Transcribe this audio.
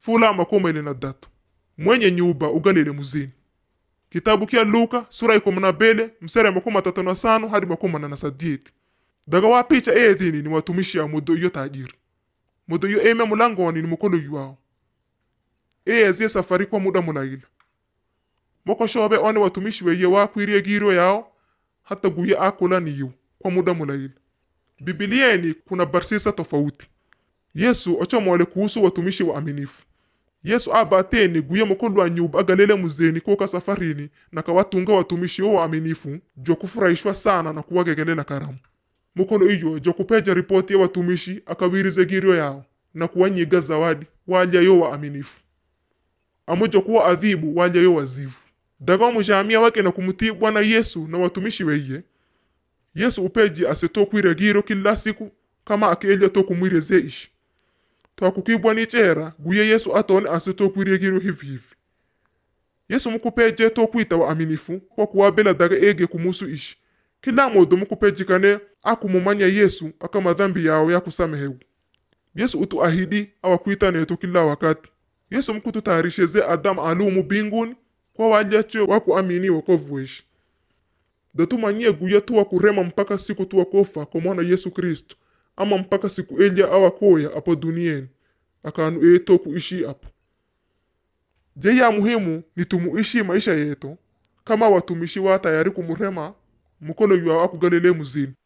fula makumi ile na datu mwenye nyumba ugalile muzini kitabu kia luka sura ikumi na bele msere makumi matatu na sano hadi makumi manana na sadieti daga wa picha eethini ni watumishi ya mudo iyo tajiri mudo iyo eme mulangoni ni mukolo yuwao eyezie safari kwa muda mulaila moko shobe one watumishi weye wakwirie giro yao hata guye akula niyu kwa muda mulaila bibilieni kuna barsisa tofauti yesu ochomole kuhusu watumishi wa aminifu yesu abateni guye mukulu wa nyumba agalele muzeni koka safarini na kawatunga watumishi wo waaminifu jo kufurahishwa sana na kuwagegelela karamu mukolo iyo jo kupeja ripoti ya watumishi akawirize girio yao na kuwanyiga zawadi walya yo waaminifu amo jo kuwa adhibu walya yo wazivu daga omujamia wake na kumutii bwana yesu na watumishi weye yesu upeji asetokwire giro kila siku kama akeelya tokumwireze ishi twakukibwa ni chera guye yesu atone asetokwire giro hivi hivi yesu mukupeje tokwita waaminifu kwa kuwabela daga ege kumusu ishi kila modo mukupejikane akumumanya yesu aka madhambi yao yakusamehewu yesu utu ahidi awakwitaneto kila wakati yesu mukututayarisheze adamu alumu binguni kwa walyacho wakuamini wokovu weshi datumanyie guya tuwa kurema mpaka siku tuwa kofa kwa mwana yesu kristo ama mpaka siku elya awakoya apo dunieni akanu eto kuishi apo je ya muhimu ni tumuishi maisha yeto kama watumishi wa tayari kumurema mukolo yuwa akugalele muzini